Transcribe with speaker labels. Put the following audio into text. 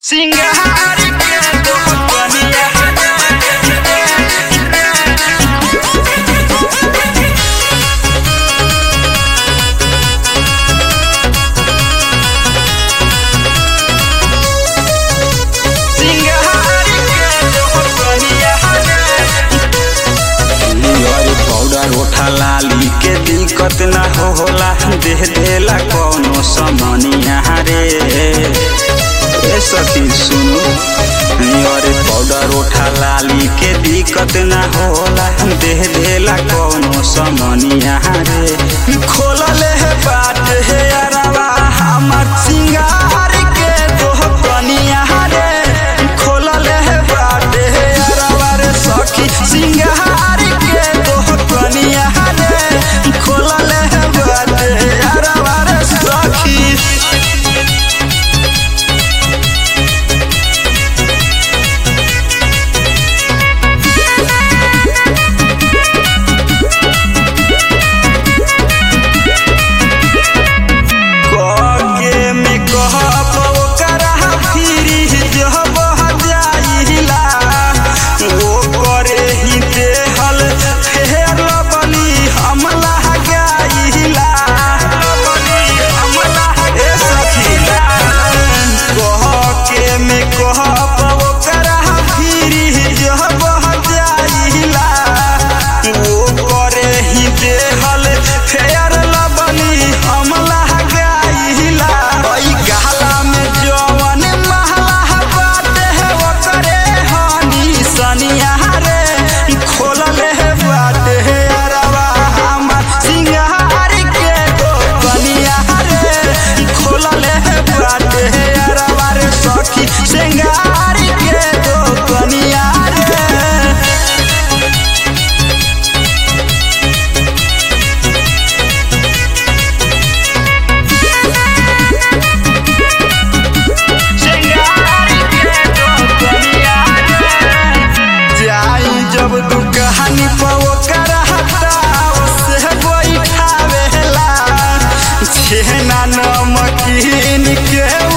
Speaker 1: सिंगार के दो कनिया सिंगार के दो कनिया
Speaker 2: अरे पाउडर ओठा लाली के दिक्कत ना हो होला देह देला कौनो समनिया रे ए सखी सुनो अरे पाउडर ओठा लाली के दिक्कत ना होला देह देला कौनो समनिया रे खोलले है बाट है अरवा हमर सिंगार के दो कनिया रे खोलले है बाट है अरवा रे सखी सिंगार के दो कनिया रे खोलले है बाट है अरवा रे सखी कके में कहब ओकरा फिरी जब जाइला ओ करे ही देहल फेर बली हमला गाइला हमला ए सखीला कहके में कहब ओकरा फिरी जब जाइला ओ करे ही देहल फेर बली हमला गाइला ओई गहला में जवन महला बाटे है ओकरे हनी सनिया रे खोलले है बाटे है अरवा हमर सिंगार के दो कनिया रे खोलले है बाटे है अरवा रे सखी सिंगार के दो कनिया रे
Speaker 1: सिंगार के दो कनिया
Speaker 2: जाई जब दुकहानी पर ओकर हटाव से बैठावेला छेना नमकीन के